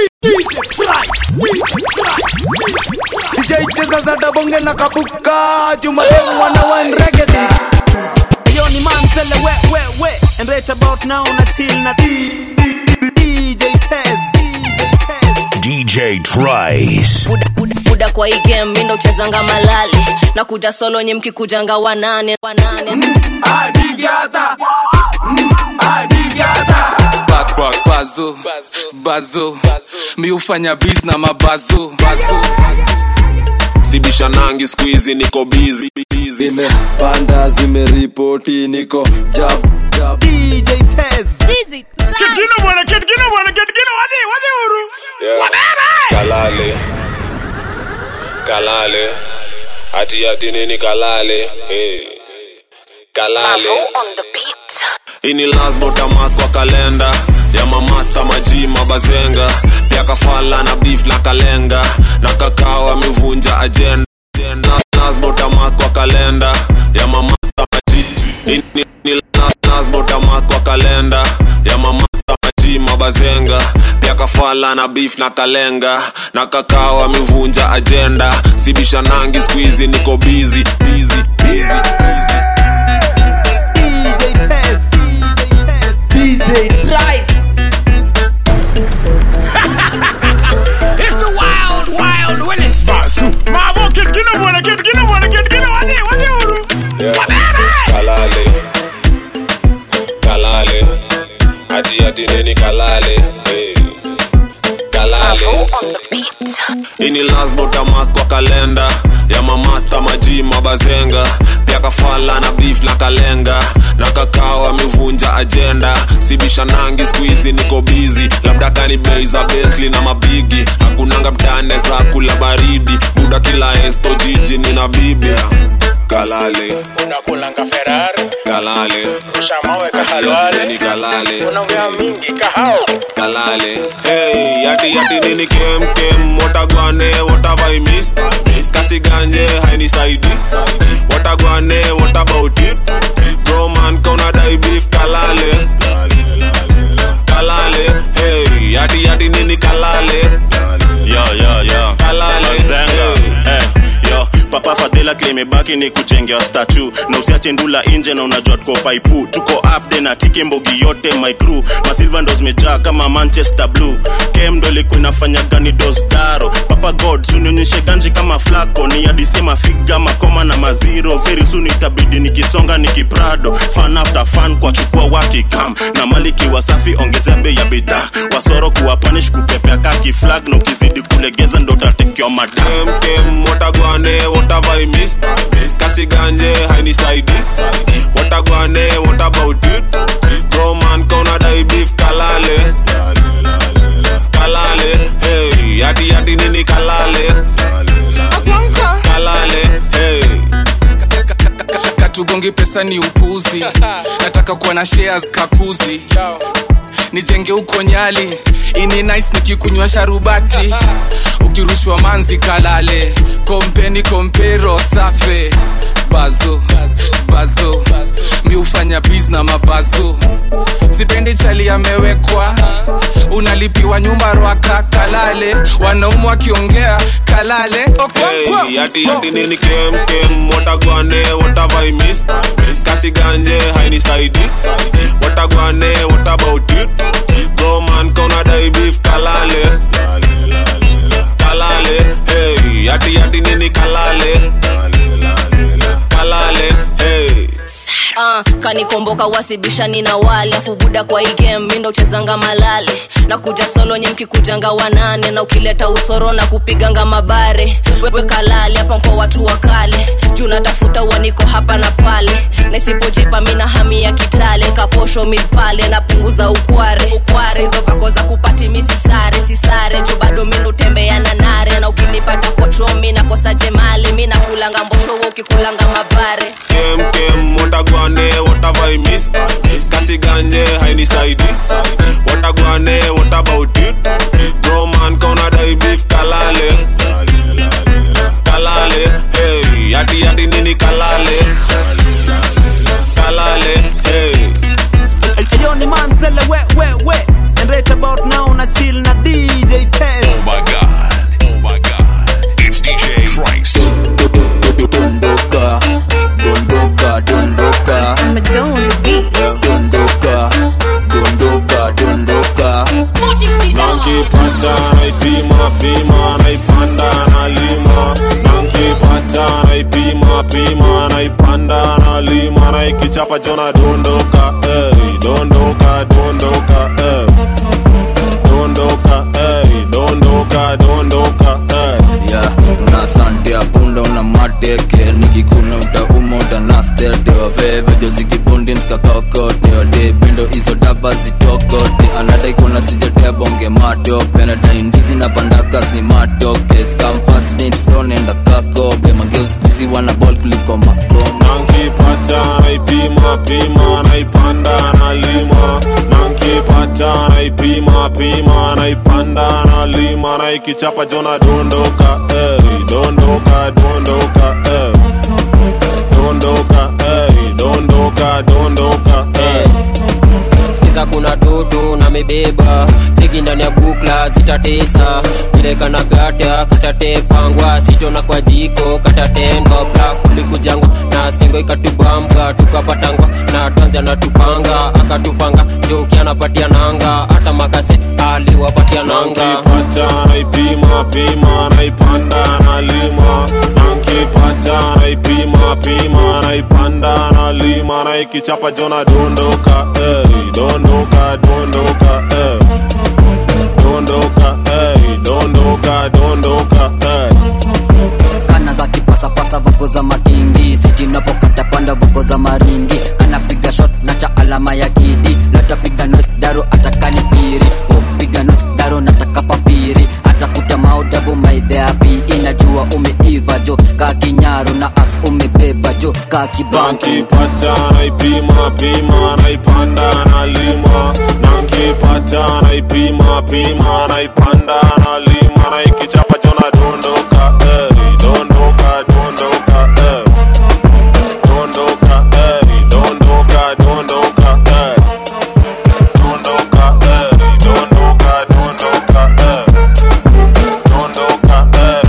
DJ cheza za dabonge na kapuka Jumademu wana wine reggae Yo ni Manzele we we we And right about now na chill na DJ Tez DJ Trice. buda, buda, buda kwa hii game mindo uchezanga malali na kuja solo nye mkikujanga wanane wanane Adigata Adigata back back bazo bazo mi hufanya bis na mabazo bazo sibishanangi skuizi niko bizi Zimepanda zimeripoti niko jab jab DJ Tez kalale kalale ati ati nini kalale hey. kalale ini lasbotama kwa kalenda ya mamasta maji mabazenga pia kafala na beef na kalenga na kakao amevunja ajenda lasbotama kwa kalenda ya mamasta maji ini ini lasbotama kwa kalenda ya mamasta maji mabazenga pia kafala na beef na kalenga na kakao amevunja ajenda sibishanangi skuizi niko bizi bizi bizi bizi DJ Tez DJ Tez It's the wild wild Willis bazo mabo kid kina bwana kid kina bwana kid kina wadi wadi uru kalale kalale ati ati nini kalale hey. kalale ini lasbotama kwa kalenda ya mamasta maji mabazenga pia kafala na beef na kalenga na kakao amevunja ajenda sibishanangi skuizi niko bizi labda kani bei za betli na mabigi hakunanga mtane za kula baridi buda kila esto jiji nina bibi kalale unakulanga ferari kalale rusha mawe kahalwale Nini kalale unaongea mingi kahao kalale hey yati yati nini kem kem watagwane what have i missed kasi ganje hainisaidi watagwane what about it bro man kauna dai beef kalale kalale hey yati yati nini kalale yo yo yo kalale Zenga. hey. Eh, yo papa fadhila klimebaki ni kuchengea statu na usiache ndula nje na unajua tuko paipu tuko upde na tike mbogi yote my crew masilva ndo zimejaa kama manchester blue kem ndo ilikuwa inafanya gani dostaro papa god sunionyeshe ganji kama flako ni adisema figa makoma na maziro very soon itabidi nikisonga nikiprado fan after fan kwa chukua wakikam na maliki wasafi ongezea bei ya bidhaa wasoro kuwa panish kupepea kaki flag na ukizidi kulegeza ndo utatekewa madam kem kem watagwane what have i missed kasi ganje hainisaidi watagwane what about it bro man kauna dai beef kalale kalale hey yati yati nini kalale kalale hey katugongi pesa ni upuzi nataka kuwa na shares kakuzi nijenge huko nyali ini nice nikikunywa sharubati ukirushwa manzi kalale kompeni kompero safe bazo bazo mi hufanya biz na mabazo sipendi chali amewekwa unalipiwa nyumba rwaka kalale wanaumu wakiongea kalale Okonkwo. Hey, yati yati nini kem kem watagwane what have I missed kasi ganje hainisaidi watagwane what about it bro man kauna dai beef kalale kalale hey yati yati nini kalale kalale hey uh, kanikomboka wasibishani na wale afu buda kwa hii game mindo uchezanga malale na kuja solo nye mkikujanga wanane na ukileta usoro na kupiganga mabare wewe kalale hapa kwa watu wa kale juu natafuta uaniko hapa na pale na isipojipa mina hami ya kitale kaposho milpale napunguza ukware ukware hizo vako za kupati misi sare sisare juu bado mindo tembea na nare na ukinipata kwa chomi nakosa jemali mi nakulanga mbosho wewe ukikulanga mabare kem kem watagwane what have I missed kasi ganje hainisaidi watagwane what about it bro man kauna dai beef kalale kalale hey yati yati nini kalale kalale hey Yo ni Manzele we we we And right about now na naipima naipanda nalima nankipata naipima pima naipanda nalima naikichapa jona dondoka ey, dondoka dondoka ey. dondoka ey, dondoka dondoka ey. yeah, una sante apunda una mateke nikikuna utauma utanastete wavevejo zikibundi mskakakote wade bindo izo daba zitokote anadai kuna sijatebonge matope nadai ndizi na pandakas ni matoke skamfasnitstonenda kakobe mangeuskuizi wana bol kuliko makoma nankipata naipima pima naipanda nalima nankipata naipima pima naipanda nalima naikichapa jona dondoka ey, dondoka dondoka ey. dondoka ey, dondoka dondoka ey. sikiza kuna dudu na mebeba tiki ndani ya bukla zitatesa vile kana gata katatepangwa sitona kwa jiko katatendwa bla kulikujangwa na stingo ikatubamba tukapatangwa na tanzi anatupanga akatupanga joki anapatia nanga hata makase aliwapatia nanga nankipata naipima pima naipanda nalima nankipata naipima pima naipanda nalima naikichapa jona dondoka ey, dondoka dondoka ey. dondoka ey, dondoka dondoka ey. kana za kipasapasa voko za makindi siti napokata panda voko za maringi anapiga shot na cha alama ya kidi latapiga nos daro atakani piri upiga nos daro nataka papiri atakuta maudabu maidheapi inajua umeiva jo ka kinyaru na as umebeba jo ka kibanki nankipata naipima pima naipanda nalima nankipata naipima pima naipanda nalima naikichapa jona dondoka ey, dondoka dondoka ey. dondoka ey, dondoka dondoka ey. dondoka ey, dondoka dondoka ey. dondoka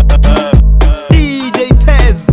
ey, ey. DJ Tez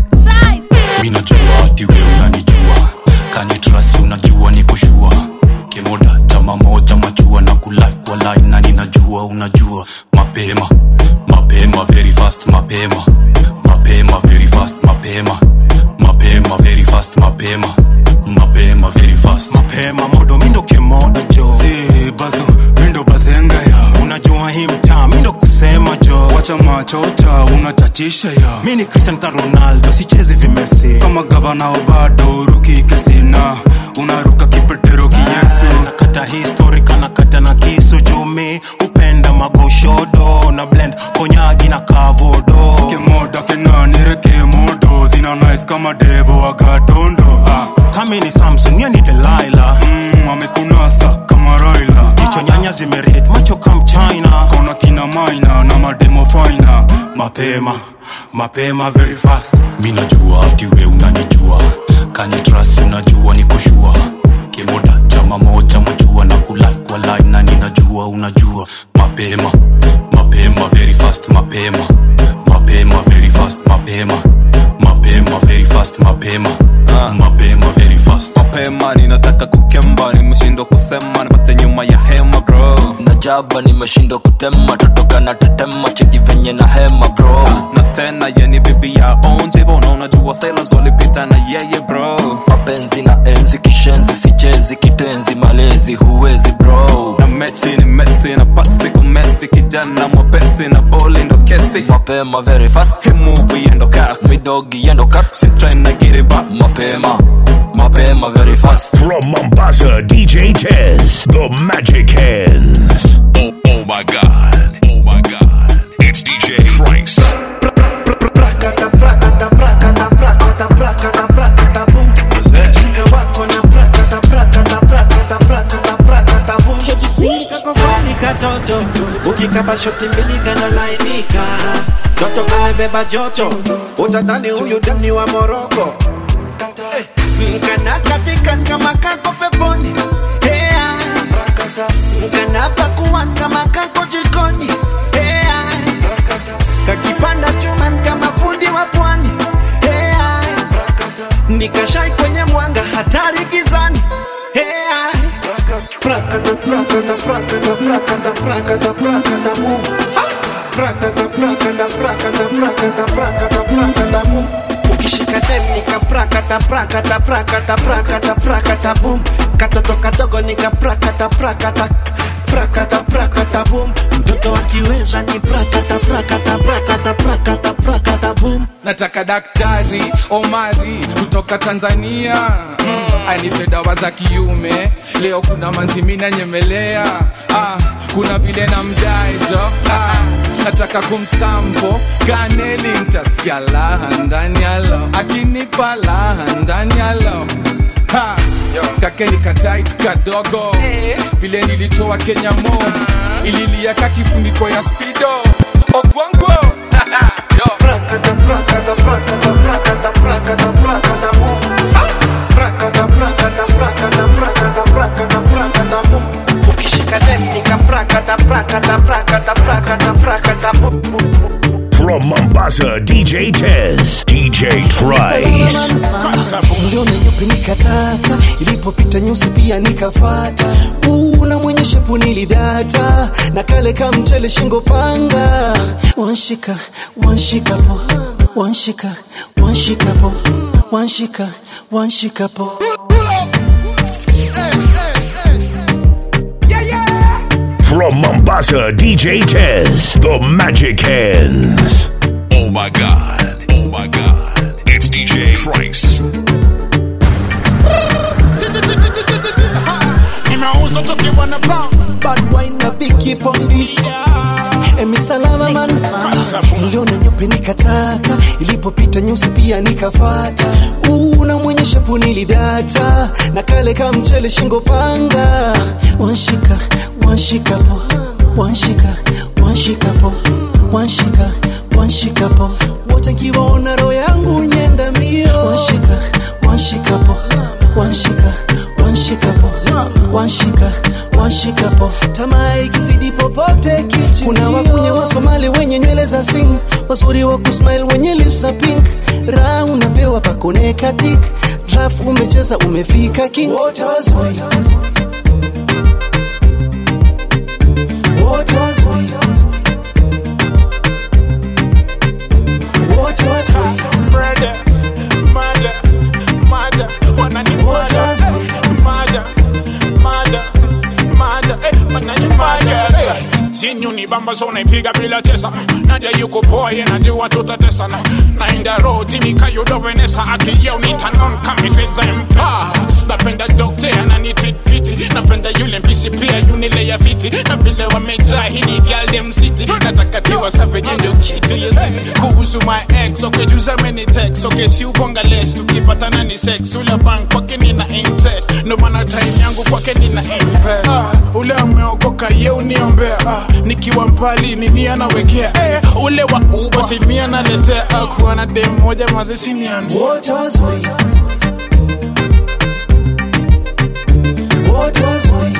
mi najua ati we unanijua kanitrasi unajua ni kushua kimoda chama moja machua na kulai kwa line na ninajua unajua mapema mapema very fast mapema mapema very fast mapema mapema very fast mapema mapema very fast mapema modo mindo kemoda jo si bazu mindo bazenga ya unajua hii mtaa mindo kusema jo wacha machota unatatisha ya mi ni cristian ka ronaldo sichezi vimesi kama gavana wa bado ruki kesina unaruka kipetero kiyesu nakata histori kanakata na kisu jumi upenda magoshodo na blend konyagi na kavodo kemoda kenanire kemodo zina nice kama devo wagatondo ah. kami ni samson ye ni delaila mm, amekunasa kama raila jicho nyanya zimerit macho kam china kona kina maina na mademo faina mapema mapema very fast mi najua ati we unanijua kanitrasi unajua ni kushua kimoda chama moja machua na kulai kwa line na ninajua unajua mapema mapema very fast mapema mapema very fast mapema mapema very fast mapema mapema very fast mapema ninataka kukemba nimeshindwa kusema nipate nyuma ya hema bro najaba nimeshindwa kutema totoka na tetema cheki venye na hema bro na tena yeni bibi ya onjevo na unajua sailors walipita na yeye bro mapenzi na enzi kishenzi sichezi kitenzi malezi huwezi bro na mechi ni mesi na pasi kumesi kijana mwepesi na boli ndo kesi mapema very fast hii movie endo cast midogi yendo cut she tryna get it back mapema mapema very fast From Mombasa, DJ Tez, the Magic Hands. Oh, oh my god. Oh my god. It's DJ Trice. kakofani katoto ukikapa shoti mbili kanalainika toto kamebeba joto utadhani huyu demni wa moroko kanakatikan kama kako peponi Hea. kanapakuan kama kako jikoni Hea. kakipanda chuman kama fundi wa pwani Hea. nikashai kwenye mwanga hatari gizani Hea. Prakata, prakata, prakata, prakata, prakata, prakata, boom. prakata prakata prakata prakata prakata prakata boom ukishika dem nika prakata prakata prakata prakata prakata boom katoto kadogo nika prakata prakata prakata prakata boom mtoto akiweza ni prakata prakata prakata prakata prakata boom nataka daktari omari kutoka tanzania mm, anipe dawa za kiume leo kuna manzimina nyemelea ah, kuna vile na mdaejo ah, nataka kumsampo kaneli ntasikia laha ndani yalo akinipa laha ndani yalo Ha, kakeni katait kadogo vile nilitoa kenya mo ililia ka kifuniko ya spido ogwongo Yo. prakata prakata prakata prakata prakata prakata boom prakata prakata prakata prakata prakata prakata boom ukishika dem nika prakata prakata prakata prakata prakata boom From Mombasa, DJ Tez, DJ Trice. Uliona nyupi nikataka, ilipopita nyusi pia nikafata. Una mwenye shepu nilidata, na kale ka mchele shingo panga. Wanshika, wanshika po, wanshika, wanshika po, wanshika, wanshika po. From Mombasa, DJ Tez, the Magic Hands. Oh my god. Oh my god. It's DJ Trice. Nimeuza tukiwa na brown Bad wine na Vicky Pondis Emi salama man Uliona nyupe nikataka Ilipopita nyusi pia nikafata Una mwenye shepu nilidata Na kale ka mchele shingo panga Wanshika, wanshika po Wanshika, wanshika po Wanshika, wanshika po Wote nkiwaona roho yangu nyenda mbio Wanshika, wanshika po Wanshika, wanshika po Wanshika, wanshika po Tamaa ikizidi popote kichi Kuna wakunye wa Somali wenye nywele za sing Wazuri wa kusmile wenye lips za pink Raha unapewa pakoneka tik Draft umecheza umefika king Wote wazuri Wote wazuri Wote wazuri Murder, murder, murder. Wanani murder, murder, murder, murder. Eh, wanani murder. Eh, Sinyu ni bamba so naipiga bila chesa naja yuko poa ye najua tutatesana naenda roti nikayodo venesa akiyeu nitanon kamisezempa napenda dokte ananititfiti napenda yule mpishi pia yunile ya fiti na vile wamejaa hini galdem city natakatiwa saveje ndio kitu yesi kuhusu my ex okejuza many text okay si ubonga less tukipatana ni sex ule bank kwake nina interest ndo maana time yangu kwake nina invest ah, ule ameokoka ye uniombea ah, nikiwa mbali nini anawekea eh, ule wa uba simi analetea ah, kuwa na dem moja mazesiniani Wote wazuri Wote wazuri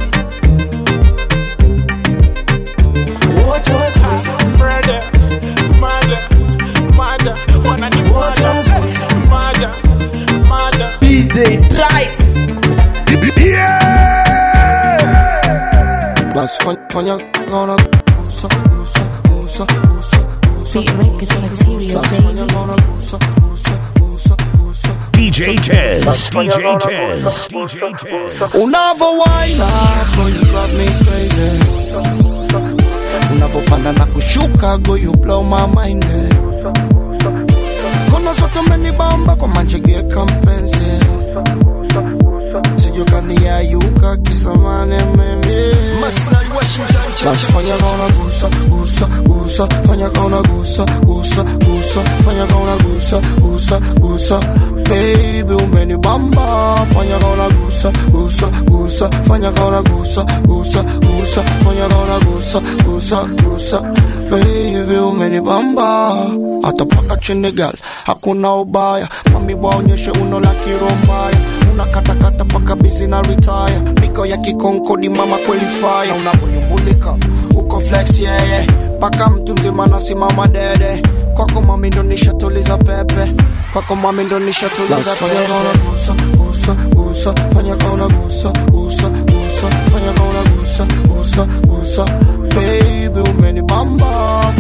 Wote wazuri Murder, murder, murder. Wanani murder, murder, murder. DJ Trice. Bas fanya fanya gonna gusa gusa gusa gusa gusa Bas fanya gonna gusa gusa gusa gusa DJ Tez, DJ Tez, DJ Tez. Unavowaina go you drive me crazy Unavopanda na kushuka go you blow my mind eh. Kono zote umenibamba kwa manchegeka mpenzi sijokaniayuka kisamane mimi basi fanya kaona gusa gusa gusa fanya kaona gusa gusa gusa fanya kaona gusa gusa gusa baby umenibamba fanya kaona gusa gusa gusa fanya kaona gusa gusa gusa fanya kaona gusa gusa gusa baby umenibamba hata paka chini gal hakuna ubaya mami waonyeshe uno la kirombaya unakatakata paka bizi na retire miko ya kikonkodi mama kweli fire unaponyumbulika uko flex yeye yeah, yeah. paka mtu mzima nasimama dede kwako mami ndo nishatuliza pepe kwako mami ndo nishatuliza pepe gusa gusa gusa fanya kaona gusa gusa gusa fanya kaona gusa gusa gusa baby umenibamba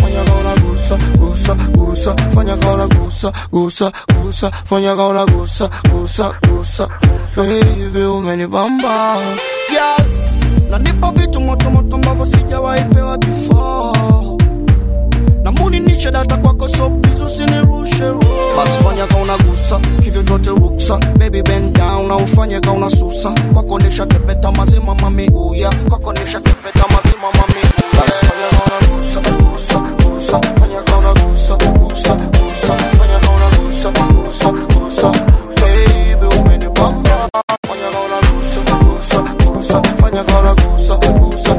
gusa gusa fanya kaona gusa gusa gusa fanya kaona gusa gusa gusa baby umenibamba yeah. na nipo vitu motomoto ambavyo sijawahi pewa before na muni nishe data kwako so please usinirushe ro basi fanya kauna gusa hivyo vyote ruksa baby bend down na ufanye kauna susa kwako nisha tepeta mazima mami uya kwako nisha tepeta mazima mami uya basi fanya kauna gusa gusa gusa fanya kauna gusa gusa gusa fanya kauna gusa gusa gusa baby umenibamba fanya kauna gusa gusa gusa fanya kauna gusa gusa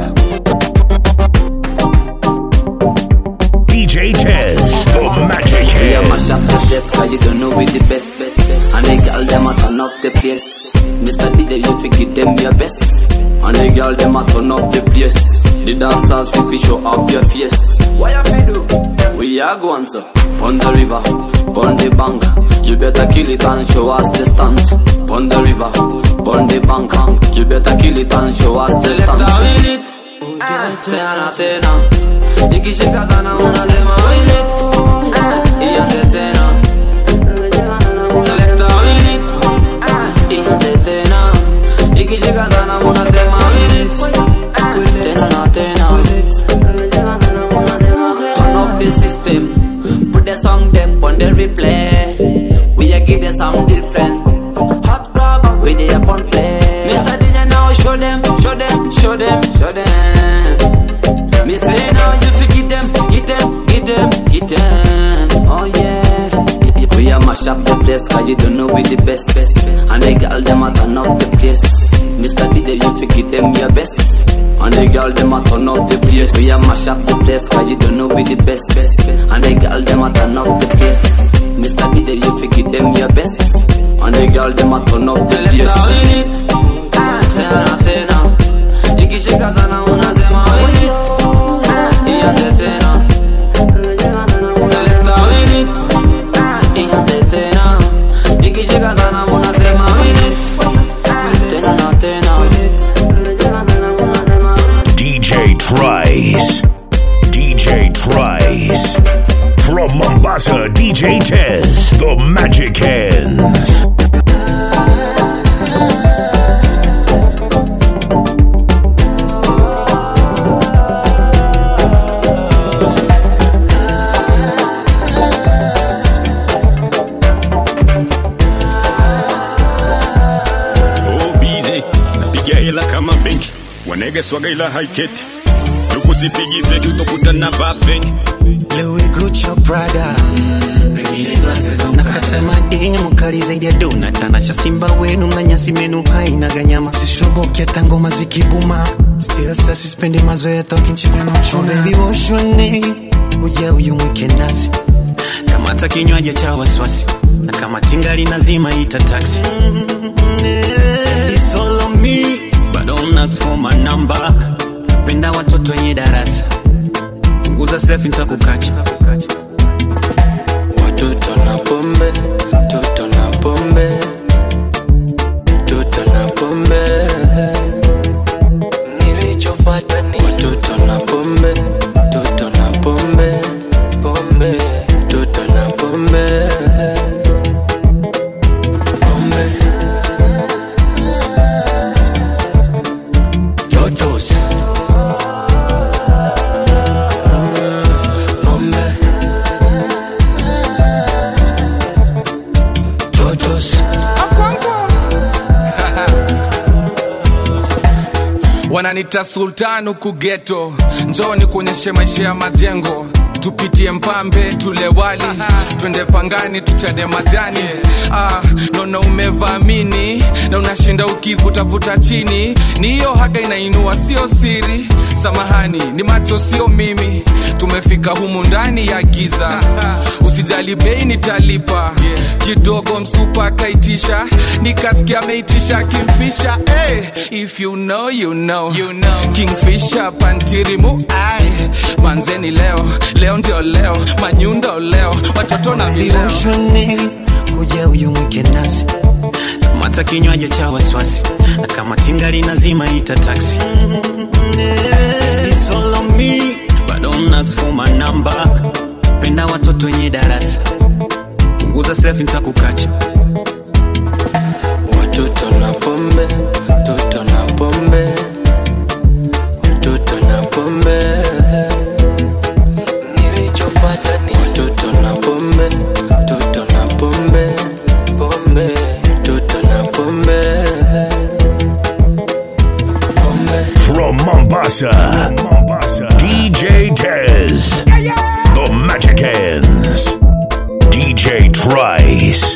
DJ Tez, the Magic We a Hand. mash up the place cause you don't know we the best And the girl them a turn up the place Mr. DJ you fi give them your best And the girl them a turn up the place The dancers if you show up your face What you fi do? We are going to Pon the river, pon the bank You better kill it and show us the stunt Pon the river, pon the bank You better kill it and show us the stunt Tena tena Ikishika sana unasema win it Eh, Ianze tena Selecta win it Eh, Ianze tena Ikishika sana unasema win it Eh, Tena tena Turn up the system Put the song them on the replay We a give the sound different Hot grab we dey upon play Mr. DJ now show them, show them, show them, show them Me say now you fi get them, get them, get them, get them Oh yeah We a mash up the place cause you don't know we the best And the girl them a turn up the place Mr. DJ you fi get them your best And the girl them a turn up the place We a mash up the place cause you don't know we the best And the girl them a turn up the place Mr. DJ you fi get them your best And the girl them a turn up the place win it Tena tena Ikishika sana unasema win it Ianze tena Selecta win it Ianze tena Ikishika sana unasema win it Tena tena DJ Trice. DJ Trice. From Mombasa, DJ Tez, the Magic Hands. Oh, busy. Napiga hela kama benki wanege swaga ila haiketi tukusipigi feki utokutana vafengi Louis Gucci Prada nakata madini mukali zaidi ya dona tanasha simba wenu na nyasi menu haina ganyama sishoboki hata ngoma zikibuma still sasa sispendi mazoea toki nchini na uchuna baby woshoni uja uyumwike nasi kamata kinywaji cha wasiwasi na kama tingali nazima ita taxi It's all on me, but don't ask for my number. Penda watoto wenye darasa, punguza selfie nitakukacha. Watoto na pombe, toto na pombe, toto na pombe. Nilichofuata ni watoto na pombe, toto na pombe, pombe, toto na pombe. Pombe. Totos. Pombe. Totos. wananita sultan huku geto njoni kuonyeshe maisha ya majengo tupitie mpambe tule wali twende pangani tuchane majani ah, naona umevamini na unashinda ukivutavuta chini ni hiyo haga inainua sio siri samahani ni macho sio mimi tumefika humu ndani ya giza usijali bei nitalipa kidogo msupa akaitisha nikasikia ameitisha kimfisha hey, if you know, you know. You know. kingfisha pantirimu ai manzeni leo leo ndio leo manyundo leo watoto na vileo Ushoni kuja uyumwike nasi kamata kinywaji cha wasiwasi na kama tingali nazima ita taxi It's all on me, but don't ask for my number. Penda watoto ongeza selfie nitakukacha watoto na pombe toto na pombe watoto na pombe nilichopata ni watoto na pombe toto na pombe pombe toto na pombe From Mombasa, Mombasa, DJ Tez, the Magic Hands, DJ Trice.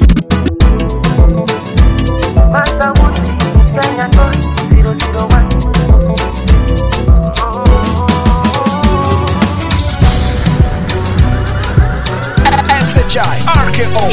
SHI RKO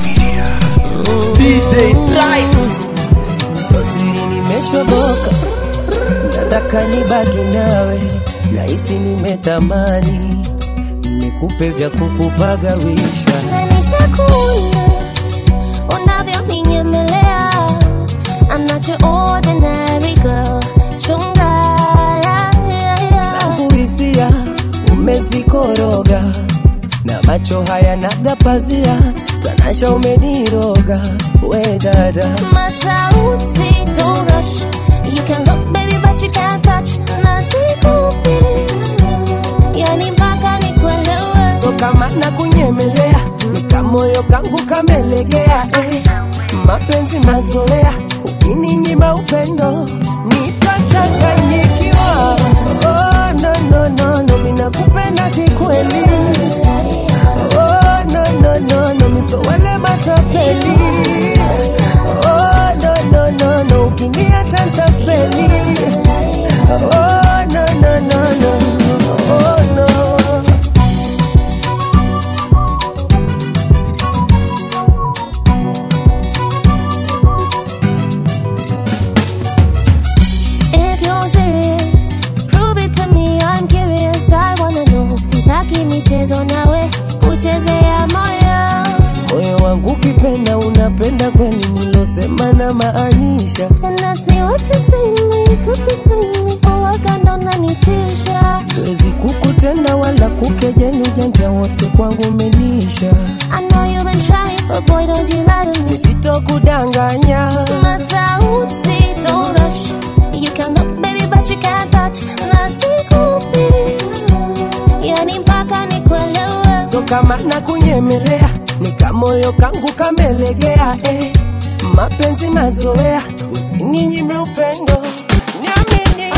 DJ So siri nimeshoboka, nataka nibaki nawe, nahisi nimetamani nikupe vya kukupagawisha. Nishakuna unavyoninyemea I'm not your ordinary girl Chunga yeah, yeah, yeah. Zangu hisia umezikoroga na macho haya nagapazia, tanasha umeniroga we dada Masauti don't rush You can look baby but you can't touch Nasikupi Yani mpaka nikuelewe so kama na kunyemelea nikamoyo kangu kamelegea eh. mapenzi mazoea ukininyima upendo nitachanganyikiwa oh, no, no, no, no, minakupenda kikweli oh, no, no, no, no, misowale matapeli oh, no, no, no, no, ukiniacha ntafeli oh, no, no, no, no, oh, no. If you're serious, prove it to me. I'm curious. I wanna know. Sitaki michezo nawe kuchezea moyo. moyo wangu ukipenda unapenda kweli nilosema na maanisha And I see what you see me, could be feeling me. Uwaga ndo nanitisha. siwezi kukutenda wala kukejeli ujanja wote kwangu umenisha I know you've been trying, but boy, don't you lie to me. nisitokudanganya Masauti, don't rush. You can look, baby, but you can't touch. Nasikupi, yani mpaka nikuelewe. so kama na kunyemelea nikamoyo kangu kamelegea eh. mapenzi mazoea usininyime upendo niamini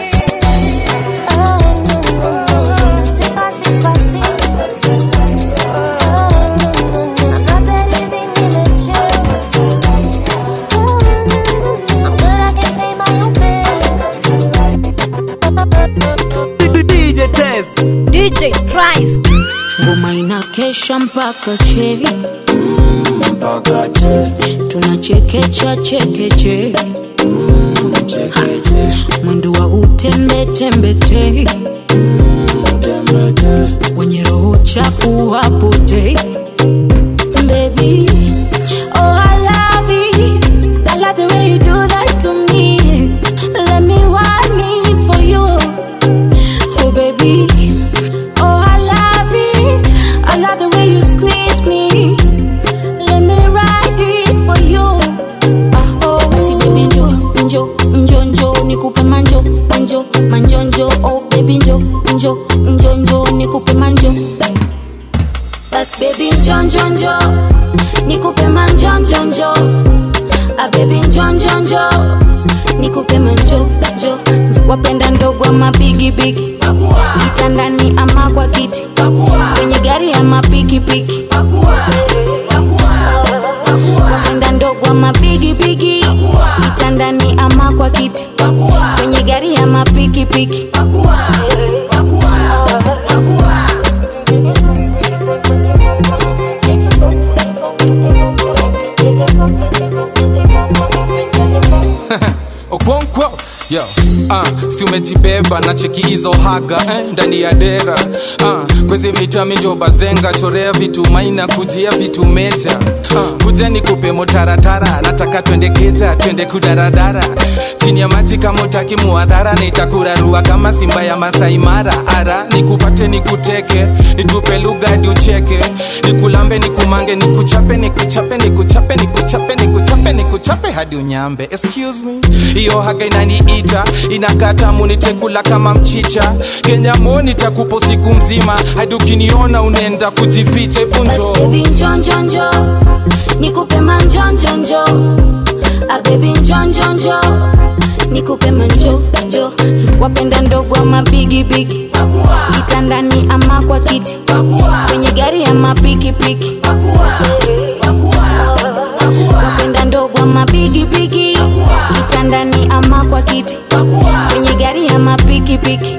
DJ Tez DJ Price ngoma inakesha mpaka che tunachekecha chekeche Ha, mwendo wa utembetembete wenye roho chafu wapote Baby, oh I love it. I love the way you do that to me. Let me want it for you. Oh baby, oh I love it. I love the way you squeeze me. Let me ride it for you. Ah oh, basi baby njo, njo, njo, njo, nikupe manjo, manjo, manjo, njo. Oh baby njo, njo, njo, njo, nikupe manjo. Bas baby njo, njo, njo, nikupe manjo, njo, njo. Ah baby njo, njo, njo, nikupe manjo, jo. Wapenda ndogo ama bigi bigi, kitandani ama kwa kiti, kwenye gari ama pikipiki. Wapenda ndogo ama bigi bigi, kitandani ama kwa kiti, kwenye gari ama pikipiki. Okonkwo yo uh, si umejibeba na cheki hizo haga eh, ndani ya dera uh, kwezi mitami njo bazenga chorea vitu maina kujia vitu meja uh, kujeni kupe motaratara nataka twende keja twende kudaradara chini ya maji kama utaki muadhara nitakurarua kama simba ya masaimara ara nikupate nikuteke nitupe lugha hadi ucheke nikulambe nikumange nikuchape nikuchape nikuchape nikuchape nikuchape nikuchape hadi unyambe excuse me hiyo haga inaniita inakata munitekula kama mchicha kenya mo nitakupo siku mzima hadi ukiniona unaenda kujificha punjo baby njonjonjo nikupe manjonjonjo a baby njonjonjo nikupe manjojo wapenda ndogo ama bigibigi kitandani ama kwa kiti kwenye gari ama pikipiki wapenda ndogo ama bigibigi kitandani ama kwa kiti kwenye gari ama pikipiki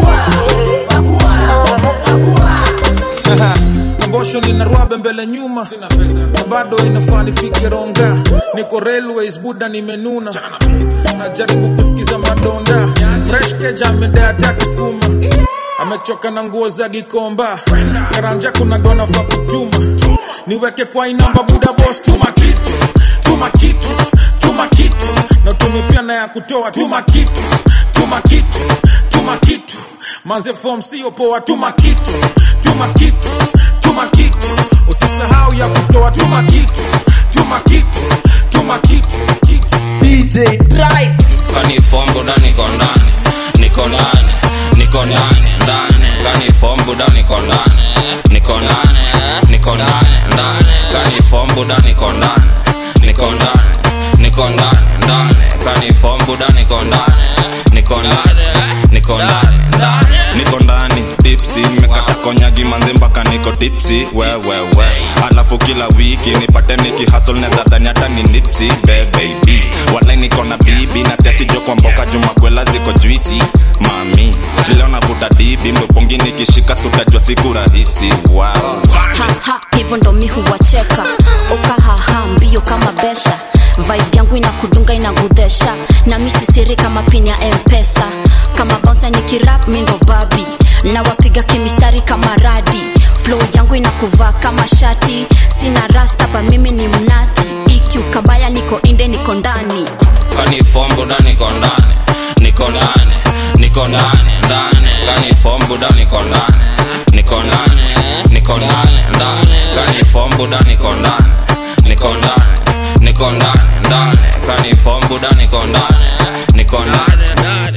ngosho lina rwabe mbele nyuma sina pesa na bado inafaa nifike ronga niko railways buda nimenuna najaribu kusikiza madonda fresh keja amedea taki skuma amechoka na nguo za gikomba karanja kuna dona fa kutuma niweke kwa inamba buda bos tuma kitu tuma kitu tuma kitu na tumi pia na ya kutoa tuma kitu tuma kitu tuma kitu manze form sio poa tuma kitu tuma kitu tuma kitu usisahau ya kutoa tuma kitu tuma kitu tuma kitu kitu DJ Trice kani fombo da niko ndani niko ndani niko ndani ndani kani fombo da niko ndani niko ndani niko ndani ndani kani fombo da niko ndani niko ndani niko ndani ndani kani fombo da niko ndani niko ndani niko ndani ndani niko ndani dipsi mekata konyagi manze mpaka niko tipsi wewewe alafu kila wiki nipate nikihasol nezadhani hata ni nipsi bebebi walai niko na bibi na siachijo kwa mboka jumakwela ziko juisi mami leo navuta dibi mdopongi nikishika sutajwa siku rahisi wow. haha hivyo ndo mi huwacheka ukahaha mbio kama besha vibe yangu inakudunga inagudhesha na mi sisiri kama pin ya mpesa kama bonsa nikirap mi ndo babi na wapiga kimistari kama radi flow yangu inakuvaa kama shati sina rasta pa mimi ni mnati iki ukabaya niko inde niko ndani kani fombo da niko ndani niko ndani niko ndani ndani kani fombo da niko ndani niko ndani niko ndani ndani kani fombo da niko ndani niko ndani niko ndani ndani kani fombo da niko ndani niko ndani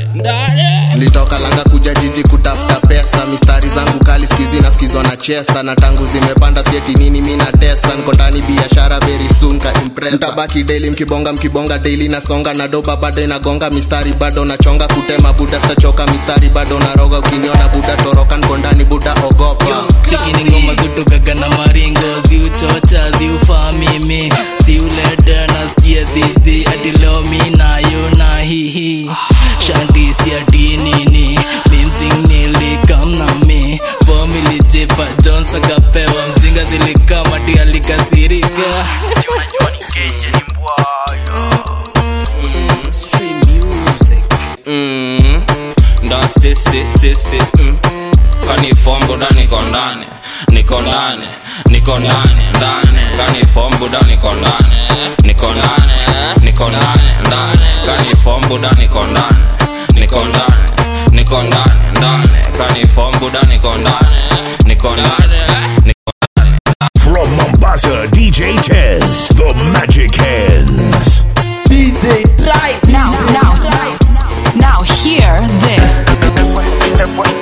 nilitoka langa kuja jiji kutafuta pesa mistari zangu kali skizi na skizwa na chesa na tangu zimepanda sieti nini mi na tesa nko ndani biashara very soon ka impresa mtabaki daily mkibonga mkibonga daily nasonga na doba bado inagonga mistari bado nachonga kutema buda stachoka mistari bado naroga ukiniona buda toroka nko ndani buda ogopa chekini ngoma zutokaga na maringo ziuchocha ziufaa mimi ziuleta nasikia dhidhi adilo mi nayo na hihi shanti siati nini mimsing nilikamnami fomili jepa jons akapewa mzinga zilikamati alikasirika mm, ndo sisi sisi mm. kani fombo da niko ndani niko ndani niko ndani ndani kani fombo da niko ndani niko ndani niko ndani ndani kani fombo da niko ndani niko ndani niko ndani ndani kani fombo da niko ndani niko ndani From Mombasa, DJ Tez, the Magic Hands. DJ Trice Now, now, now, hear this.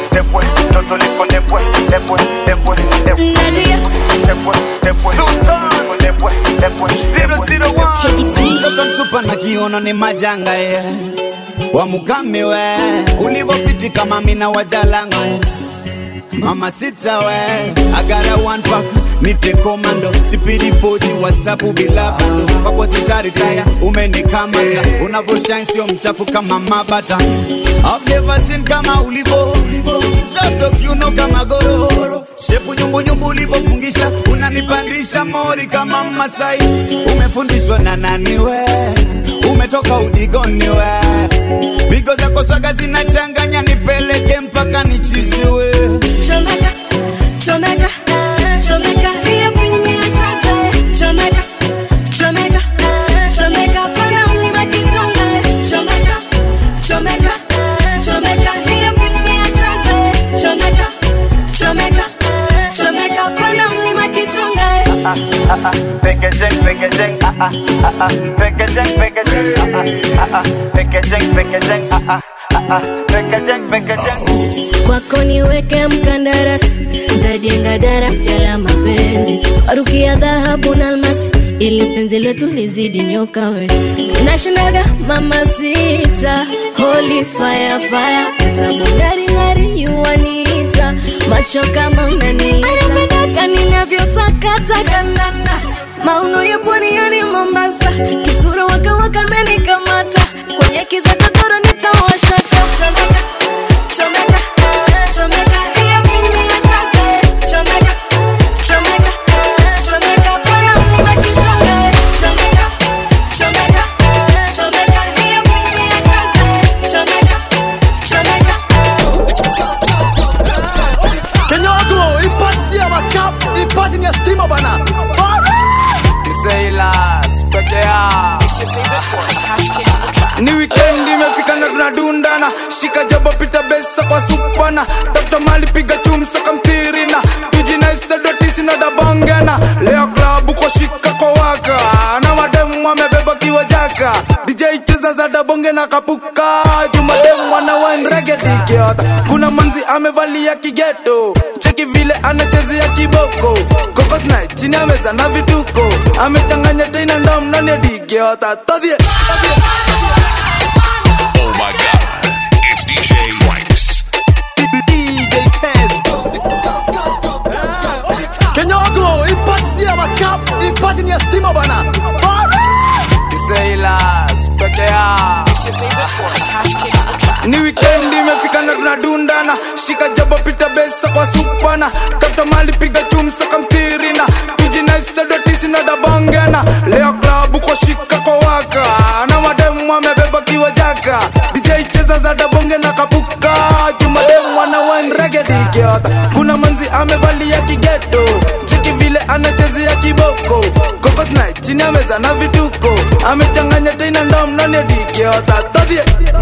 mtoto msupa na kiono ni majanga ye wamukame we ulivofiti kama mina wajalanga ye mama sita we agara one pack nite komando sipidi foji wasapu bila bando kwako sitaritaya umenikamata unavyoshine sio mchafu kama mabata I've never seen kama ulivo mtoto kiuno kama gororo shepu nyumbunyumbu ulivofungisha unanipandisha mori kama masai umefundishwa na nani we umetoka udigoni we pigo zako swaga zinachanganya nipeleke mpaka nichiziwe Chomeka, chomeka, chomeka, hiyo pini ya chacha. Chomeka, chomeka, chomeka, pana mlima kichonga. Chomeka, chomeka, chomeka, hiyo pini ya chacha. Chomeka, chomeka, chomeka, pana mlima kichonga. Packaging, packaging, ah ah ah ah. Packaging, packaging, ah ah ah ah. Packaging, packaging, ah ah ah ah. Packaging, packaging. kwako niweke mkandarasi ntajenga daraja la mapenzi warukia dhahabu na almasi ili penzi letu lizidi nyoka we nashindaga mama sita holy fire fire tabungaringari yuwanita macho kama unanita anapendaka ninavyosakata kandanda mauno ya pwani yani mombasa kisura wakawaka menikamata kwenye kiza totoro nitawashata chomeka chomeka chomeka hiyo mimi ya chacha chomeka chomeka chomeka pana mlima kichonga chomeka chomeka chomeka hiyo mimi ya chacha chomeka chomeka Kenyoto, ipati ya makap, ipati ni ya stima bana. Sailors, peke yao. ni wikendi imefika na tunadundana shika jabo pita besa kwa supana tafuta mali piga chumsa kamtirina tujinaistadotisinadabongana leo klabu kwa shika kwa waka na mademu wamebeba kiwa jaka dj cheza za dabonge na kapuka jumademu wana wanregedikiota kuna manzi amevalia kigeto cheki vile anachezea kiboko kokosna chini ameza na vituko amechanganya tena ndom nani digiota todhie Oh my god, it's DJ Franks. Kenyoto, ipati ya makap, ipati ni ya stima bana. Sailors, peke yao. ni wikendi imefika na tunadundana shika jabo pita besa kwa supana tafuta mali piga chumsa kamtirina tujinaistadotisinadabongana leo klabu kwa shika kwa waka na mademu wamebeba kiwa jaka dj cheza za dabonge na kapuka jumademu wana wanregedikiota kuna manzi amevalia kigeto cheki vile anachezea kiboko kokosna chini ameza na vituko amechanganya tena ndom nani dikiota todhie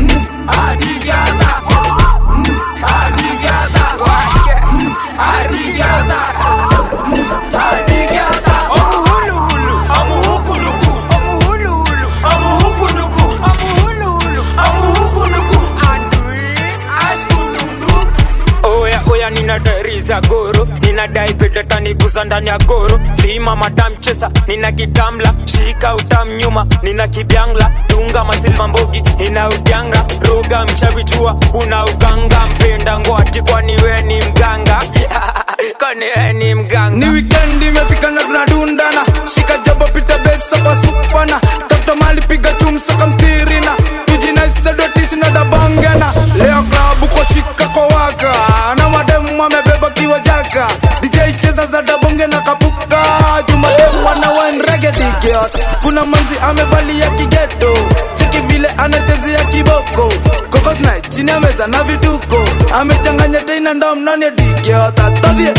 oya oya ninadai za goro ninadai petetaniguza ndani ya goro lima madamchesa nina kitamla shika utam nyuma nina kibyangla dunga masilva mbogi ina udyanga roga mchavichua kuna uganga mpenda ngwati kwani we ni mganga kwani we ni mganga ni wikendi imefika na tunadundana shika jabo pita besa kwa supana tafuta mali piga chumsa kamtirina tujinaistadotisinadabongana leo klabu kwa shika kwa waka na mademu wamebeba kiwa jaka dj cheza za dabonge na kapuka jumademu wana wanregedikiot kuna manzi amevalia kigeto cheki vile anachezea kiboko kokosna chini ameza na vituko amechanganya tena ndom nani dikiota todhie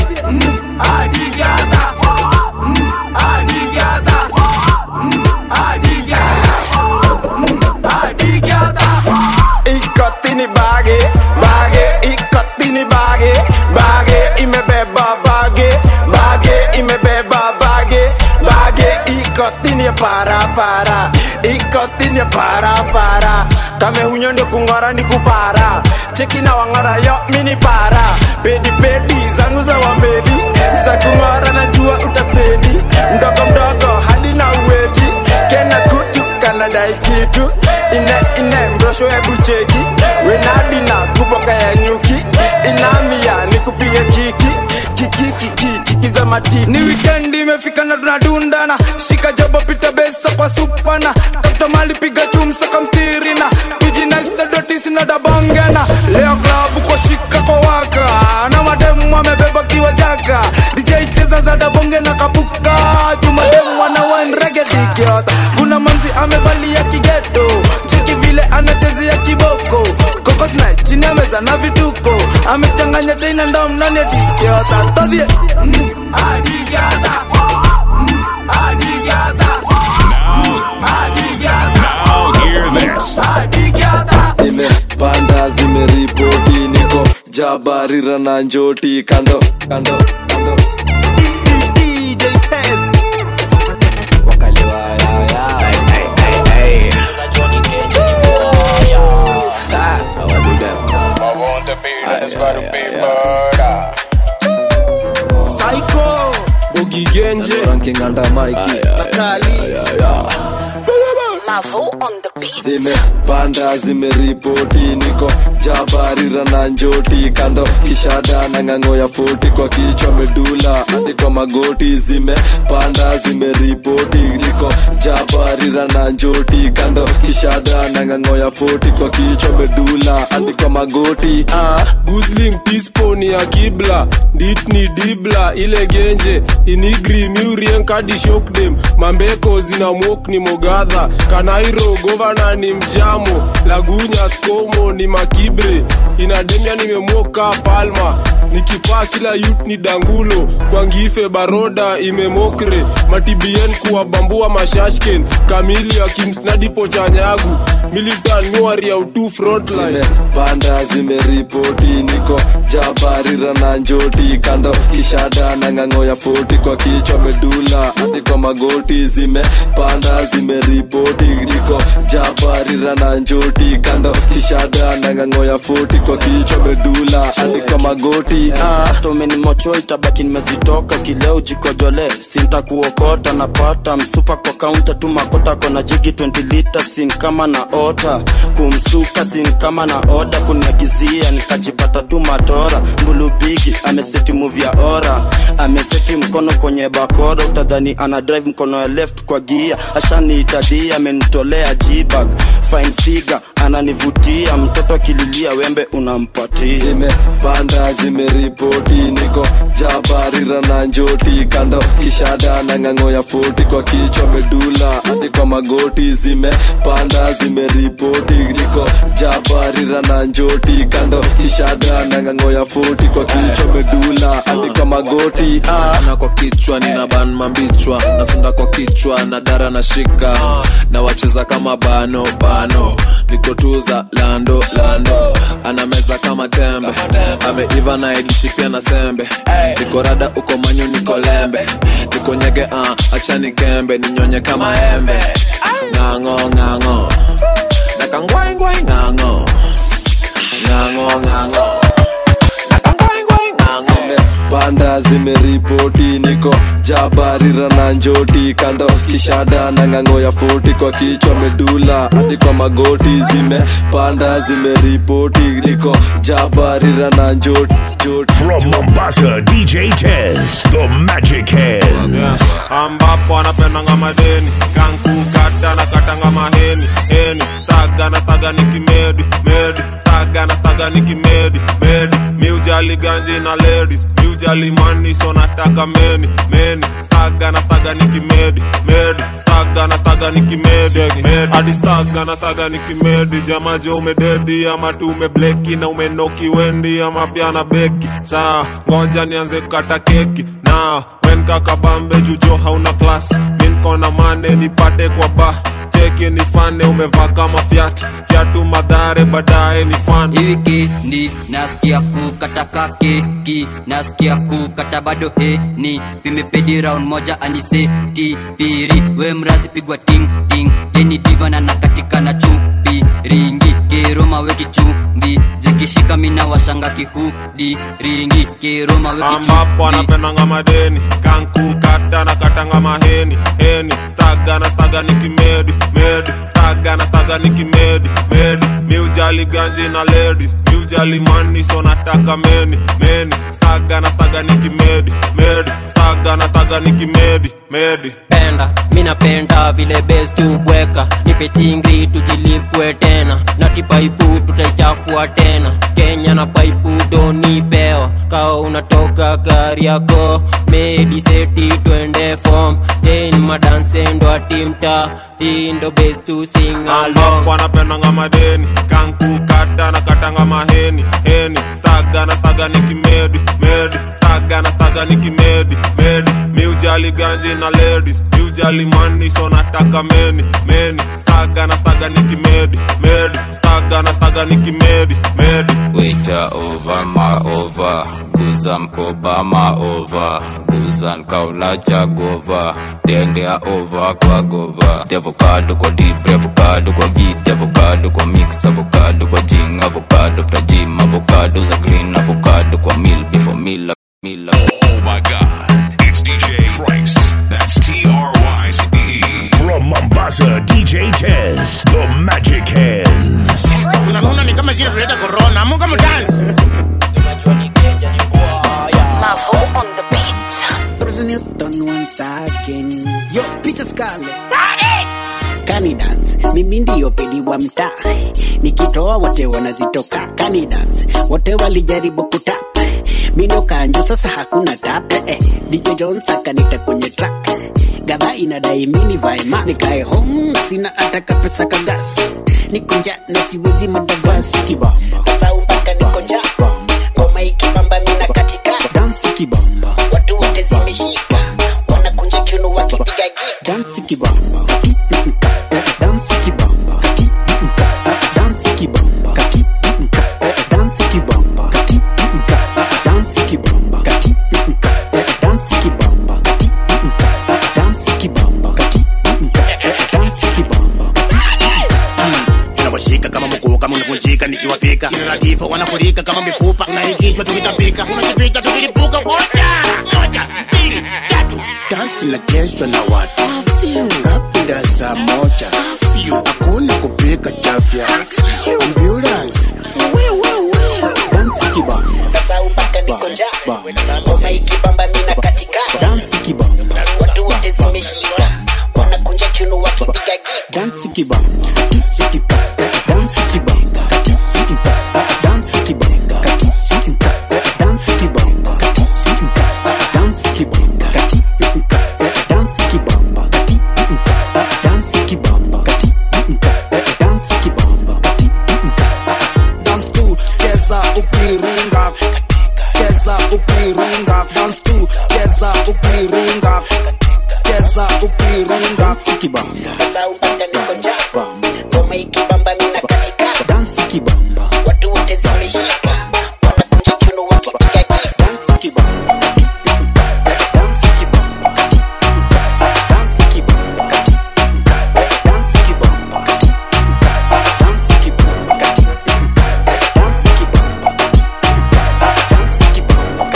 ikotini bage bage ikotini bage bage imebeba bage bage imebeba bage bage ikotini para para ikotini para para kame hunyo ndio kung'ora ni kupara cheki na wang'ora yo mini para pedi pedi zangu za wamedi za kung'ora najua utasedi mdogo mdogo hadi na uweti kena kutu kanadai kitu ine ine mrosho hebu cheki wenadina kuboka ya nyuki inamia nikupige kiki kiki kiki kiki za matiti ni wikendi imefika na tunadundana shika jabo pita besa kwa supana tafuta mali piga chumsa kamtirina tujinaistadotisinadabongana leo klabu kwa shika kwa waka na mademu wamebeba kiwa jaka dj cheza za dabonge na kapuka jumademu wana wanregedikiota kuna manzi amevalia kigeto cheki cheki vile anachezea kiboko kokosna chini ya meza na vituko amechanganya teina ndo mnani adikiota todhie adikiota Now hear this. nimepanda zimeripoti niko jabarira na njoti kando kando kando ugigenje ranking under Mikey zimepanda zimeripoti niko jabarira na njoti kando kishada na ng'ang'o ya foti kwa kichwa medula hadi kwa magoti zimepanda zimeripoti niko jabarira na njoti kando kishada na ng'ang'o ya foti kwa kichwa medula hadi kwa magoti ah. gusling tispo ni ya kibla dit ni dibla ile genje inigri miurien kadi shokdem mambeko zina mok ni mogadha kanairo govana ni mjamo lagunya skomo ni makibre inademia nimemoka palma nikipaa kila yut ni dangulo kwa ngife baroda imemokre matibien kuwabambua mashashken kamili akimsnadipo chanyagu militan nyuari ya utu frontline zimepanda zimeripoti niko jabarira na njoti kando kishada na ng'ang'o ya foti kwa kichwa medula hadi kwa magoti zimepanda zimeripoti niko jabarira na njoti kando kishada na ng'ang'o ya foti kwa kichwa medula hadi kwa magoti ah. hata umenimocho itabaki nimezitoka kileo jikojole sintakuokota napata msupa kwa kaunta tu makota kona jigi 20 lita sin kama na ota kumsuka sin kama na oda kuniagizia nikajipata tu matora mbulubigi ameseti muvi ya ora ameseti mkono kwenye bakora utadhani ana drive mkono ya left kwa gia ashaniitadia amenitolea jibag fine figure ananivutia mtoto akililia wembe unampatia zimepanda zimeripoti niko jabarira na njoti kando kishada na ng'ang'o ya foti kwa kichwa medula hadi kwa magoti zimepanda zimeripoti niko jabarira na njoti kando kishada na ng'ang'o ya foti kwa kichwa medula hadi kwa magoti ah. na kwa kichwa nina ban mambichwa nasonda kwa kichwa na dara na shika na wacheza kama bano bano nikotuza lando lando anameza kama tembe ameiva na idishi pia na sembe niko rada uko manyu niko lembe niko nyege uh, achani kembe ninyonye kama embe ng'ang'o ng'ang'o nakangwaingwai ng'ang'o ng'ang'o ng'ang'o panda zimeripoti niko jabarira na njoti kando kishada na ng'ang'o ya foti kwa kichwa medula hadi kwa magoti zimepanda zimeripoti niko jabarira na njoti njoti From Mombasa, DJ Tez, the Magic Hands. ambapo anapendanga madeni kankukata na katanga maheni heni staga na staga ni kimedi medi staga na staga ni kimedi medi miujali ganji na ladies miujali mani so nataka meni meni staga na staga ni kimedi medi staga na staga ni kimedi medi hadi staga na staga ni kimedi jamajo umededi ama tu umebleki na umenoki wendi ama pia na beki saa ngoja nianze kukata keki na wen kakabambe jujo hauna klas minkona mane nipate kwa ba cheki nifane umevaa kama fyat fyatu madhare baadaye ni fan wikendi nasikia kukata keki nasikia kukata bado heni vimepedi round moja aniseti piri we mrazi pigwa ting ting yeni diva na nakatika na chupi ringi kiroma weki chumbi zikishika mina washanga kihudi ringi kiroma weki ambapo chumbi anapendanga madeni kankukata na katanga maheni heni staga na staga ni kimedi medi staga na staga ni kimedi medi miujali ganji na ladies miujali mani so nataka meni meni staga na staga ni kimedi medi staga na staga ni kimedi medi penda minapenda vile bes tubweka nipe chingri tujilipwe tena na kipaipu tutaichafua tena kenya na paipu donipewa kao unatoka gari yako mediseti twende fom chen madansendo atimta hii ndo best to sing along Alafu wanapendanga madeni kankukata na katanga maheni heni staga na staga ni kimedi medi staga na staga ni kimedi medi miujali ganji na ladies miujali mani so nataka meni meni staga na staga ni kimedi medi staga na staga ni kimedi medi Waiter over ma over guza mkoba ma over guza nkauna jagova tendea over kwa gova the avocado kwa deep avocado kwa git avocado kwa mix avocado kwa jing avocado fra gym avocado za green avocado kwa meal before meal meal Oh my god, it's DJ Trice. That's T R Y C E. From Mombasa, DJ Tez, the Magic Hands. unaona ni kama shida tuleta corona amuka mdansi Mavo on the beat. Bruce Newton once again. Yo, Peter Scarlett. Kani dance, mimi ndiyo pedi wa mtaa, nikitoa wote wanazitoka. Kani dance, wote walijaribu kutap, mino kanjo, sasa hakuna tap. Eh, DJ Jones akanita kwenye track, gadha inadai mini vae mask, nikae home na sina hata kapesa kagas, niko njaa na siwezi madavasi kibamba, sasa mpaka niko njaa, ngoma ikibamba mina katika dansi kibamba, watu wote zimeshika, wanakunja kiuno wakipiga gita, dansi kibamba dansi kibamba dansi kibamba dansi kibamba dansi kibamba dansi kibamba dansi kibamba dansi kibamba zinawashika kama mkuu kama unavunjika nikiwapika kinaratifa wanafurika kama mifupa unaingishwa tukitapika unajificha tukilipuka moja moja mbili tatu dansi nachezwa na watu ngapinda saa moja hakuna kupika chafya ambulance dansi kibamba sasa mpaka niko njaa ngoma ikibamba mina katika dansi kibamba watu wote zimeshika wanakunja kiuno wakipiga gita dansi kibamba dansi kibamba dansi kibamba dansi kibamba dansi kibamba dansi kibamba dansi kibamba dansi kibamba dance tu cheza ukiringa cheza ukiringa dance tu cheza ukiringa cheza ukiringa kibamba sasa mpaka niko njaa ngoma ikibamba mina katika dansi kibamba watu wote zimeshika wanakunja kiuno wakipiga gita dansi kibamba dansi kibamba dansi kibamba dansi kibamba dansi kibamba dansi kibamba dansi kibamba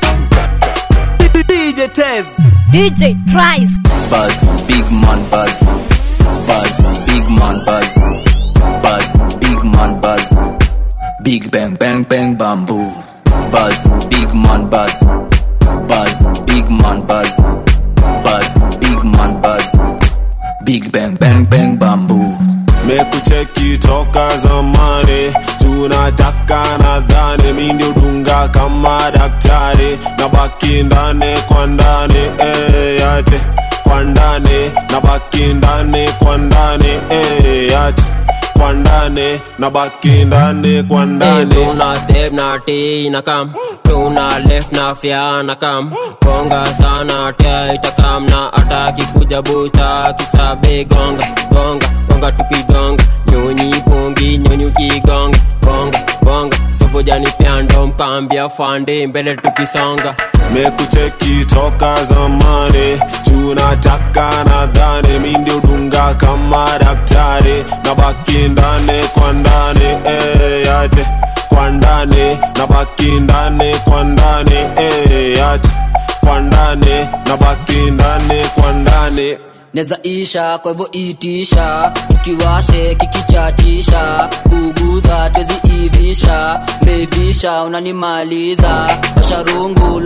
DJ Tez DJ Trice. Buzz, big man buzz. Buzz, big man buzz. Buzz, big man buzz. Big bang bang bang bamboo. Buzz, big man buzz. Buzz, big man buzz. Buzz, big man buzz. Big bang bang bang bamboo. mekucheki toka zamani tunataka nadhani mi ndio dunga kama daktari na baki ndani kwa ndani eh, yate kwa ndani na baki ndani kwa ndani eh, yate kwa ndani na baki ndani kwa ndani tuna step na t na kam tuna left na fya na kam gonga sana tia itakam na ataki kuja busta kisabe gonga gonga gonga tukigonga nyonyi pungi nyonyi ukigonga gonga gonga sobojani pyando mkambia fande mbele tukisonga mekucheki toka zamani tunataka nadhani mi ndio dunga kama daktari na baki ndani kwa ndani eh, yate kwa ndani na baki ndani kwa ndani eh, yate kwa ndani na baki ndani kwa ndani neza isha kwa hivyo itisha tukiwashe kikichatisha kuguza tweziivisha bebisha unanimaliza washarungu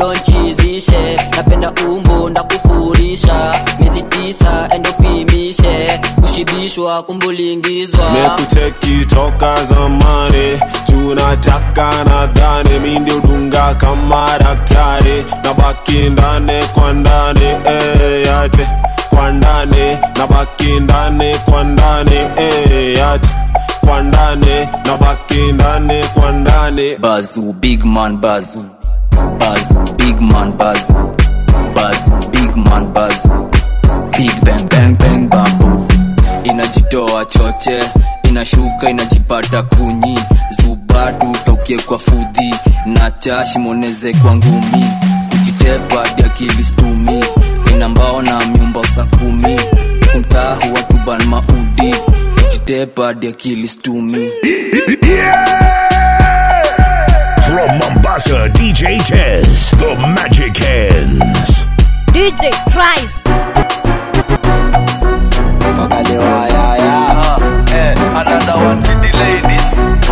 lonchizishe napenda umbu ndakufurisha miezi tisa endopimishe kushibishwa kumbuliingizwa mekucheki toka zamani tunataka nadhani mi ndio dunga kama daktari na baki ndani kwa ndani eh, yate kwa ndani na baki ndani kwa ndani eh, yate kwa ndani na baki ndani kwa ndani bazu big man bazu bazu big man bazu bazu big man bazu big bang bang bang bambu inajitoa choche inashuka inajipata kunyi zubadu tokie kwa fudhi na chashimoneze kwa ngumi kujitepa diakili stumi ina mbao na myumba sa kumi kumtahu watuban maudi kujitepa diakili stumi From Mombasa, DJ Tez, the Magic Hands. DJ Price. Another one for the ladies.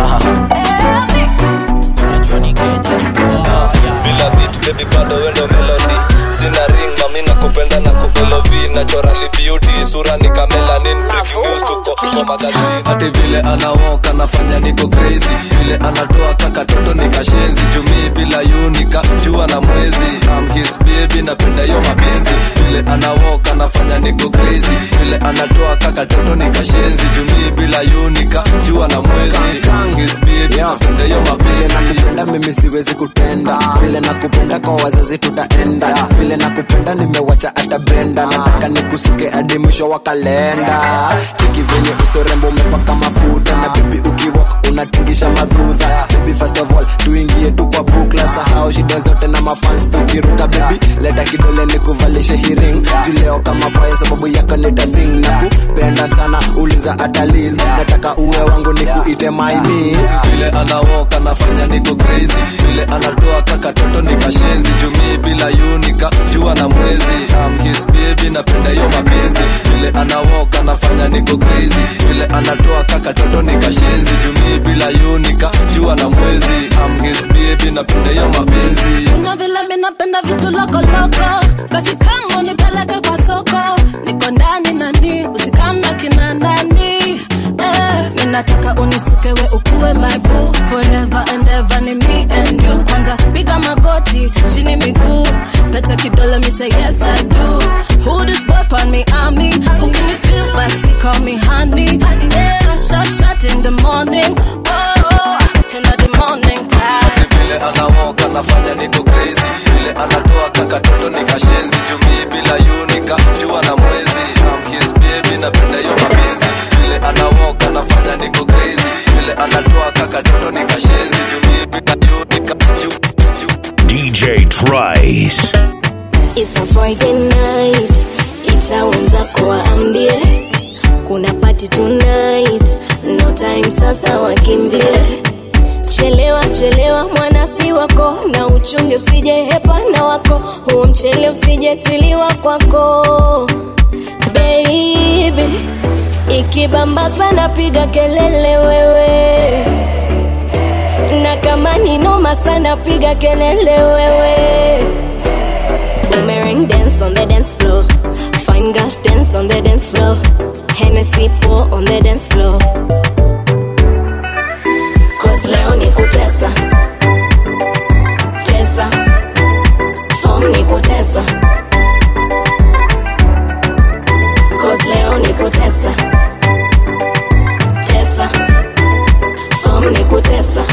bila beat baby bado wendo melody sina ring mami na kupenda na kupelovi naturally beauty sura ni kamelanin previews tuko kwa magazine hati vile anawoka anafanya niko crazy vile anatoa kaka toto ni kashenzi jumii bila unika jua na mwezi I'm his baby napenda yo mapenzi vile anawoka anafanya niko crazy vile anatoa kaka toto ni kashenzi jumii bila unika jua na mwezi I'm his baby napenda yo mapenzi nakupenda mimi siwezi kutenda vile nakupenda kwa wazazi tutaenda vile nakupenda nimewacha hata brenda nataka nikusuke hadi mwisho wa kalenda cheki venye usorembo umepaka mafuta na bibi ukiwak unatingisha madhudha bibi first of all tuingie tu kwa bukla sahau shida zote na mafans tukiruka bibi leta kidole nikuvalishe hiring juleo kama paya sababu yako nitasing na kupenda sana uliza ataliz nataka uwe wangu nikuite my miss vile anawoka anafanya niko crazy vile anatoa kaka toto ni kashenzi jumii bila unika jua na mwezi I'm his baby napenda hiyo mapenzi vile anawoka anafanya niko crazy vile anatoa kaka toto ni kashenzi jumii bila unika jua na mwezi I'm his baby napenda hiyo mapenzi Kuna vile mi napenda vitu lokoloko, basi kama unipeleke kwa soko, niko ndani nani, usikamna kina nani eh, ninataka unisukewe ukuwe my boo forever and ever ni me and you. Kwanza piga magoti chini miguu, pete kidole mi say yes I do. Who this boy on me army, ukini feel basi call me honey. Yeah, shot shot in the morning, oh, in the morning time. vile anawoka anafanya niko crazy vile anatoa kaka toto ni kashenzi jumii bila unika jua na mwezi I'm his baby napenda hiyo mapenzi vile anawoka anafanya niko crazy vile anatoa kaka toto ni kashenzi jumii bila unika ju, DJ Trice. It's a Friday night, itaanza kuwaambie kuna party tonight, no time sasa wakimbie. Chelewa chelewa mwana si wako, na uchunge usije hepa na wako, huo mchele usijetiliwa kwako baby. Ikibamba sana piga kelele wewe, na kama ni noma sana piga kelele wewe. Boomerang dance on the dance floor. Fine girls dance on the dance floor. Hennessy pour on the dance floor. Cause leo ni kutesa. Tesa. Form ni kutesa. Cause leo ni kutesa. Tesa. Form ni kutesa.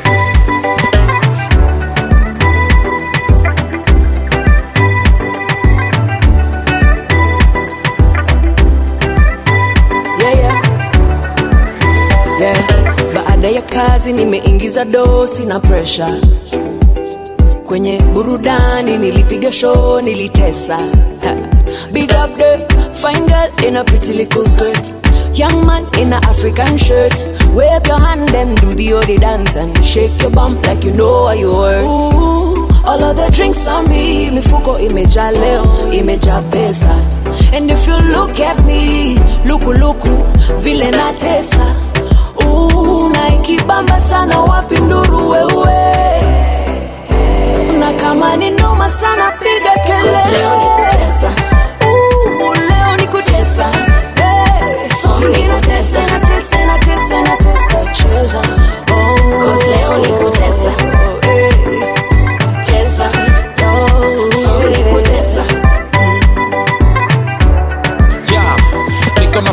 yeah, yeah. Yeah. Baada ya kazi nimeingiza dosi na presha kwenye burudani, nilipiga show, nilitesa. Ha. Big up the fine girl in a pretty little skirt, young man in a African shirt. Wave your hand and do the odi dance and shake your bump like you know what you worth. Ooh, all of the drinks on me, mifuko imejaa leo, imejaa pesa. And if you look at me, luku luku, vile natesa. Ooh, na ikibamba sana wapi nduru wewe. Na kama ni noma sana piga kelele. Cause leo ni kutesa. Ooh, leo ni kutesa. Hey.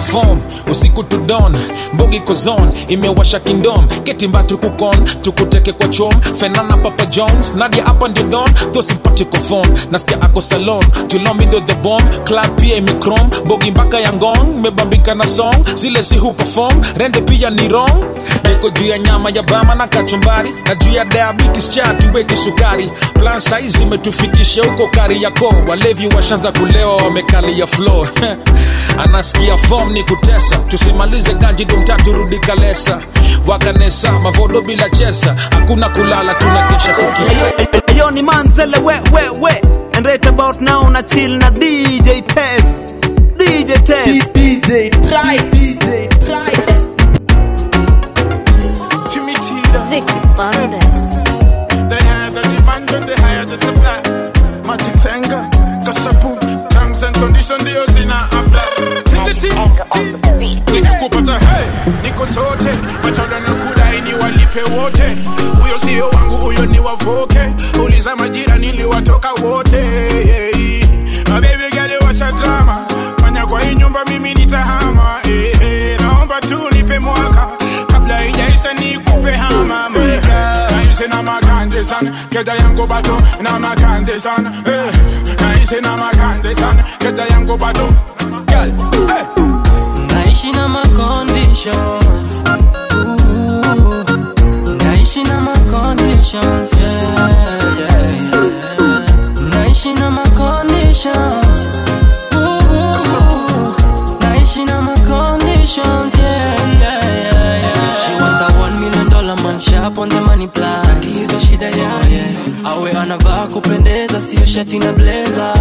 na form usiku to dawn mbogi kozon imewasha kingdom ketimba tukukon tukuteke kwa chom fenana papa jones nadia hapa ndio don tho simpatiko phone nasikia ako salon julomi ndo the bomb club pia imekrom mbogi mpaka ya ngong mebambika na song zile si huperform rende pia ni wrong niko juu ya nyama ya bama na kachumbari na juu ya diabetes cha tuweke sukari plan saizi imetufikisha huko kari yako walevi washanza kulewa wamekalia floor anasikia form ni kutesa tusimalize ganji domtatu rudi kalesa wakanesa mavodo bila chesa hakuna kulala tunakesha tuki Yo ni manzele we we we And right about now na chill na DJ Tez DJ Tez DJ Trice DJ Trice Vicky Bandes. The higher the demand, then the higher the supply. Magic Tenga, Kasapu, terms and conditions, ndio zina apply. Nikikupata hey, niko sote, machoda na kudai ni walipe wote. Huyo sio wangu, huyo ni wavoke. Uliza majira niliwatoka wote. Hey, my baby girl, wacha drama. Fanya kwa hii nyumba mimi nitahama. Hey, hey, naomba tu nipe mwaka kabla ijaisha nikupe hama mweka. Naishi na makande sana, keda yangu bado na makande sana. Eh, naishi na makande sana, keda yangu bado. Girl, hey. naishi na ma conditions Ooh, naishi na ma conditions yeah, yeah, yeah. naishi na ma conditions Ooh, naishi na ma conditions yeah, yeah, yeah, yeah. she want a one million dollar man sharp on the money plan hizo shida yake awe anavaa kupendeza sio shati na blazer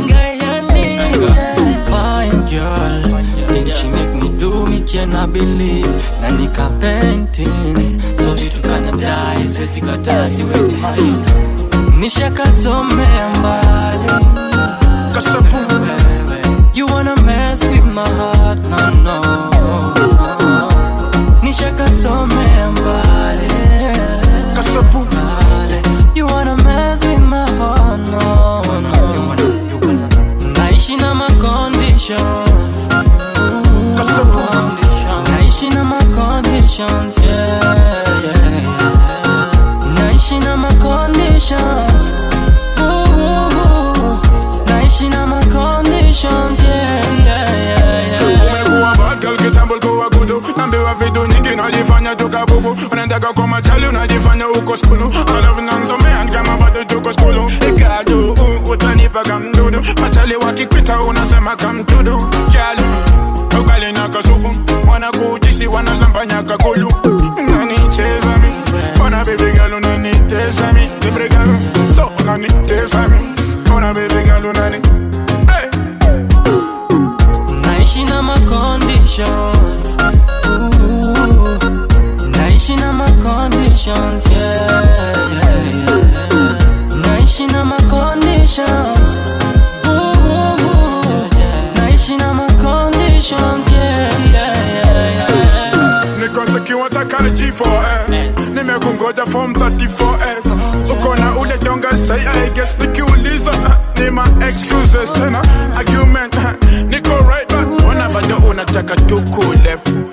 fine girl Think she make me do me cannot believe na nika painting so vitu kana die siwezi kataa siwezi mind nishakasomea mbali Kasapu You wanna mess with my heart no no nishakasomea mbali Kasapu You wanna mess with my heart no no You wanna, you wanna Naishi na ma conditions Naishi na ma conditions yeah, yeah, yeah. Naishi na ma conditions Ooh, Naishi na ma conditions yeah, yeah, yeah, yeah. umekuwa bad girl kitambo ulikuwa gudu nambiwa vitu nyingi unajifanya tukabubu unaendaga kwa machali unajifanya uko skulu alafu nanzomean kama bado tuko skulu ikadu uh, utanipa kamdudu machali wakikwita unasema kamtudu kyali ugali na kasupu wanakuchisi wanalambanya kakulu unanicheza mi ona baby girl unanitesa mi libregalo so unanitesa mi ona baby girl unani hey. Naishi na ma conditions Ooh, Naishi na ma conditions yeah, yeah, yeah. Naishi na ma conditions Ooh, Naishi na ma conditions yeah, yeah, yeah, yeah. nikosekiwa takale G4S nimekungoja form 34S uko na ule donga say I guess nikiuliza uh, ni ma excuses tena argument uh, niko right back ona bado unataka tuku left